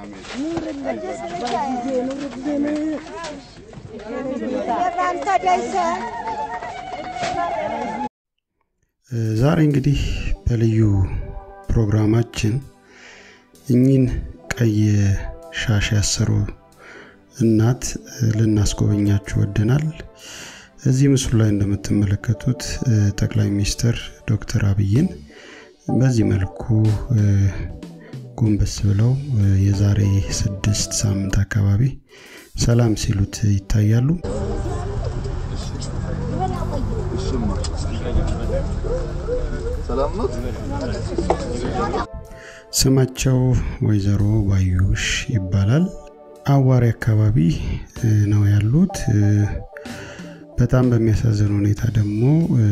ዛሬ እንግዲህ በልዩ ፕሮግራማችን እኚህን ቀይ ሻሽ ያሰሩ እናት ልናስጎበኛችሁ ወደናል። እዚህ ምስሉ ላይ እንደምትመለከቱት ጠቅላይ ሚኒስትር ዶክተር አብይን በዚህ መልኩ ጎንበስ ብለው የዛሬ ስድስት ሳምንት አካባቢ ሰላም ሲሉት ይታያሉ። ስማቸው ወይዘሮ ባዩሽ ይባላል። አዋሪ አካባቢ ነው ያሉት። በጣም በሚያሳዝን ሁኔታ ደግሞ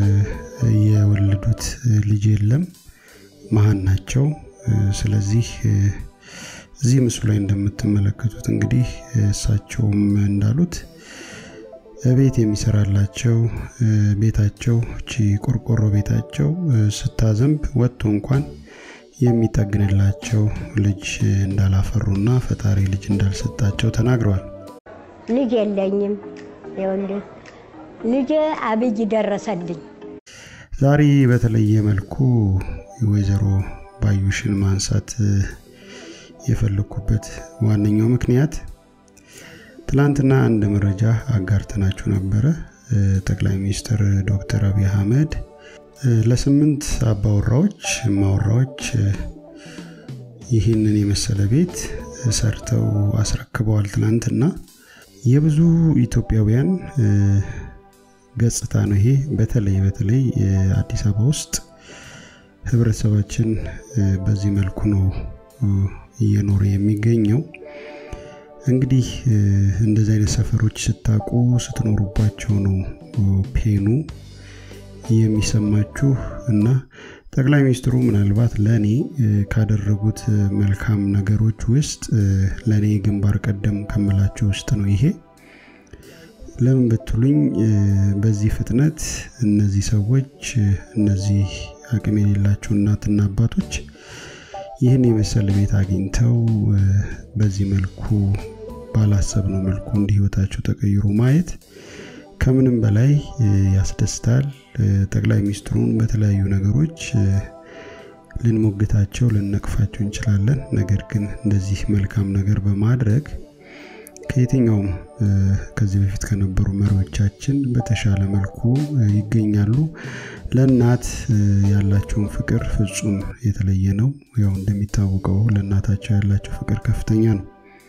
የወለዱት ልጅ የለም፣ መሀን ናቸው። ስለዚህ እዚህ ምስሉ ላይ እንደምትመለከቱት እንግዲህ እሳቸውም እንዳሉት ቤት የሚሰራላቸው ቤታቸው እቺ ቆርቆሮ ቤታቸው ስታዘንብ ወጥቶ እንኳን የሚጠግንላቸው ልጅ እንዳላፈሩና ፈጣሪ ልጅ እንዳልሰጣቸው ተናግረዋል። ልጅ የለኝም። ይኸውልህ ልጄ አብይ ደረሰልኝ። ዛሬ በተለየ መልኩ ወይዘሮ ባዩሽን ማንሳት የፈለኩበት ዋነኛው ምክንያት ትላንትና አንድ መረጃ አጋርተናችሁ ነበረ። ጠቅላይ ሚኒስትር ዶክተር አብይ አህመድ ለስምንት አባወራዎች ማወራዎች ይህንን የመሰለ ቤት ሰርተው አስረክበዋል። ትናንትና የብዙ ኢትዮጵያውያን ገጽታ ነው ይሄ። በተለይ በተለይ አዲስ አበባ ውስጥ ህብረተሰባችን በዚህ መልኩ ነው እየኖረ የሚገኘው። እንግዲህ እንደዚህ አይነት ሰፈሮች ስታቁ ስትኖሩባቸው ነው ፔኑ የሚሰማችሁ እና ጠቅላይ ሚኒስትሩ ምናልባት ለእኔ ካደረጉት መልካም ነገሮች ውስጥ ለእኔ ግንባር ቀደም ከምላችሁ ውስጥ ነው ይሄ። ለምን ብትሉኝ በዚህ ፍጥነት እነዚህ ሰዎች እነዚህ አቅም የሌላቸው እናትና አባቶች ይህን የመሰለ ቤት አግኝተው በዚህ መልኩ ባላሰብነው መልኩ እንዲህ ህይወታቸው ተቀይሮ ማየት ከምንም በላይ ያስደስታል። ጠቅላይ ሚኒስትሩን በተለያዩ ነገሮች ልንሞግታቸው ልንነቅፋቸው እንችላለን። ነገር ግን እንደዚህ መልካም ነገር በማድረግ ከየትኛውም ከዚህ በፊት ከነበሩ መሪዎቻችን በተሻለ መልኩ ይገኛሉ። ለእናት ያላቸውን ፍቅር ፍጹም የተለየ ነው። ያው እንደሚታወቀው ለእናታቸው ያላቸው ፍቅር ከፍተኛ ነው።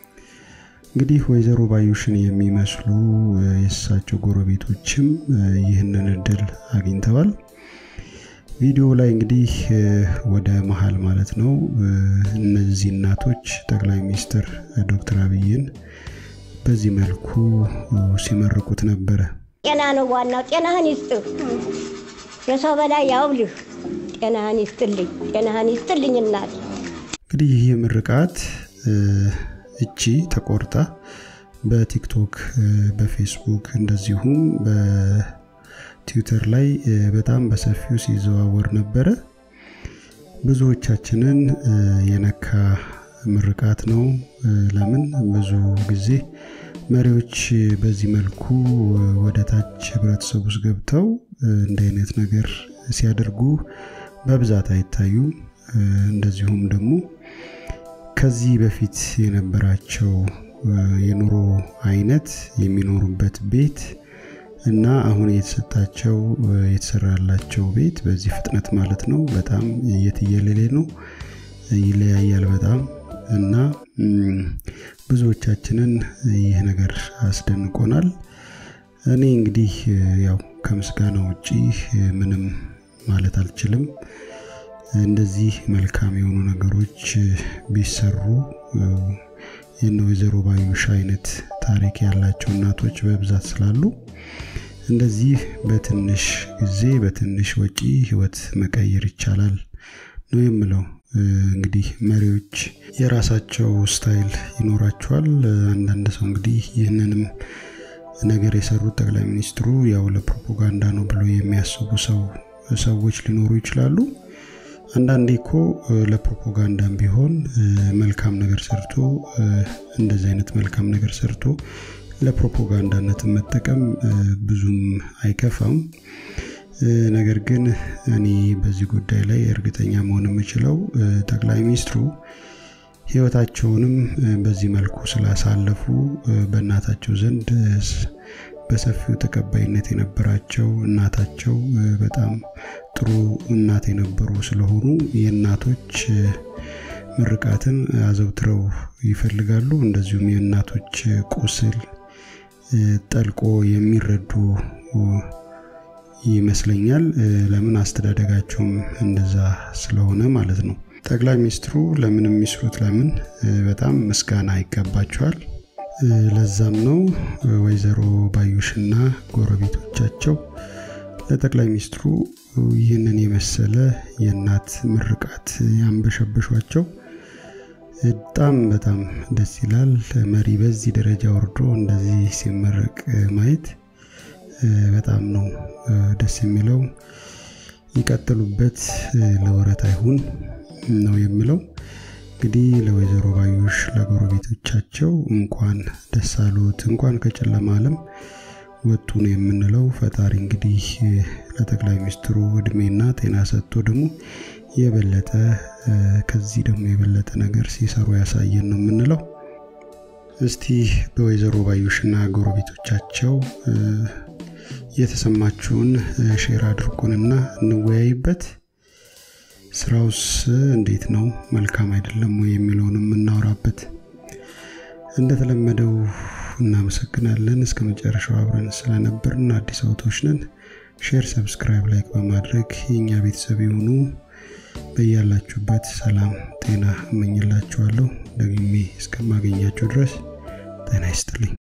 እንግዲህ ወይዘሮ ባዩሽን የሚመስሉ የእሳቸው ጎረቤቶችም ይህንን እድል አግኝተዋል። ቪዲዮ ላይ እንግዲህ ወደ መሀል ማለት ነው እነዚህ እናቶች ጠቅላይ ሚኒስትር ዶክተር አብይን በዚህ መልኩ ሲመርቁት ነበረ። ጤና ነው ዋናው። ጤናህን ይስጥህ፣ የሰው በላይ ያውልህ። ጤናህን ይስጥልኝ፣ ጤናህን ይስጥልኝ እናት። እንግዲህ ይህ ምርቃት እቺ ተቆርጣ በቲክቶክ በፌስቡክ እንደዚሁም በትዊተር ላይ በጣም በሰፊው ሲዘዋወር ነበረ። ብዙዎቻችንን የነካ ምርቃት ነው። ለምን ብዙ ጊዜ መሪዎች በዚህ መልኩ ወደ ታች ህብረተሰብ ውስጥ ገብተው እንደ አይነት ነገር ሲያደርጉ በብዛት አይታዩም። እንደዚሁም ደግሞ ከዚህ በፊት የነበራቸው የኑሮ አይነት የሚኖሩበት ቤት እና አሁን የተሰጣቸው የተሰራላቸው ቤት በዚህ ፍጥነት ማለት ነው በጣም የትየለሌ ነው፣ ይለያያል በጣም እና ብዙዎቻችንን ይህ ነገር አስደንቆናል። እኔ እንግዲህ ያው ከምስጋና ውጪ ምንም ማለት አልችልም። እንደዚህ መልካም የሆኑ ነገሮች ቢሰሩ የነ ወይዘሮ ባዩሽ አይነት ታሪክ ያላቸው እናቶች በብዛት ስላሉ እንደዚህ በትንሽ ጊዜ በትንሽ ወጪ ህይወት መቀየር ይቻላል ነው የምለው። እንግዲህ መሪዎች የራሳቸው ስታይል ይኖራቸዋል። አንዳንድ ሰው እንግዲህ ይህንንም ነገር የሰሩት ጠቅላይ ሚኒስትሩ ያው ለፕሮፓጋንዳ ነው ብሎ የሚያስቡ ሰው ሰዎች ሊኖሩ ይችላሉ። አንዳንዴ እኮ ለፕሮፓጋንዳም ቢሆን መልካም ነገር ሰርቶ እንደዚህ አይነት መልካም ነገር ሰርቶ ለፕሮፓጋንዳነት መጠቀም ብዙም አይከፋም። ነገር ግን እኔ በዚህ ጉዳይ ላይ እርግጠኛ መሆን የምችለው ጠቅላይ ሚኒስትሩ ሕይወታቸውንም በዚህ መልኩ ስላሳለፉ በእናታቸው ዘንድ በሰፊው ተቀባይነት የነበራቸው እናታቸው በጣም ጥሩ እናት የነበሩ ስለሆኑ የእናቶች ምርቃትን አዘውትረው ይፈልጋሉ። እንደዚሁም የእናቶች ቁስል ጠልቆ የሚረዱ ይመስለኛል። ለምን አስተዳደጋቸውም እንደዛ ስለሆነ ማለት ነው። ጠቅላይ ሚኒስትሩ ለምን የሚስሩት ለምን በጣም ምስጋና ይገባቸዋል። ለዛም ነው ወይዘሮ ባዩሽና ጎረቤቶቻቸው ለጠቅላይ ሚኒስትሩ ይህንን የመሰለ የእናት ምርቃት ያንበሸበሿቸው። በጣም በጣም ደስ ይላል። መሪ በዚህ ደረጃ ወርዶ እንደዚህ ሲመረቅ ማየት በጣም ነው ደስ የሚለው። ይቀጥሉበት፣ ለወረት አይሁን ነው የምለው። እንግዲህ ለወይዘሮ ባዩሽ ለጎረቤቶቻቸው እንኳን ደስ አሉት፣ እንኳን ከጨለማ ዓለም ወጡ ነው የምንለው። ፈጣሪ እንግዲህ ለጠቅላይ ሚኒስትሩ እድሜና ጤና ሰጥቶ ደግሞ የበለጠ ከዚህ ደግሞ የበለጠ ነገር ሲሰሩ ያሳየን ነው የምንለው። እስቲ በወይዘሮ ባዩሽና ጎረቤቶቻቸው የተሰማችሁን ሼር አድርጉንና እንወያይበት። ስራውስ እንዴት ነው? መልካም አይደለም ወይ የሚለውን የምናወራበት። እንደተለመደው እናመሰግናለን። እስከ መጨረሻው አብረን ስለነበርን አዲስ አውቶች ነን። ሼር፣ ሰብስክራይብ፣ ላይክ በማድረግ የእኛ ቤተሰብ የሆኑ በያላችሁበት ሰላም ጤና እመኝላችኋለሁ። ደግሜ እስከማገኛችሁ ድረስ ጤና ይስጥልኝ።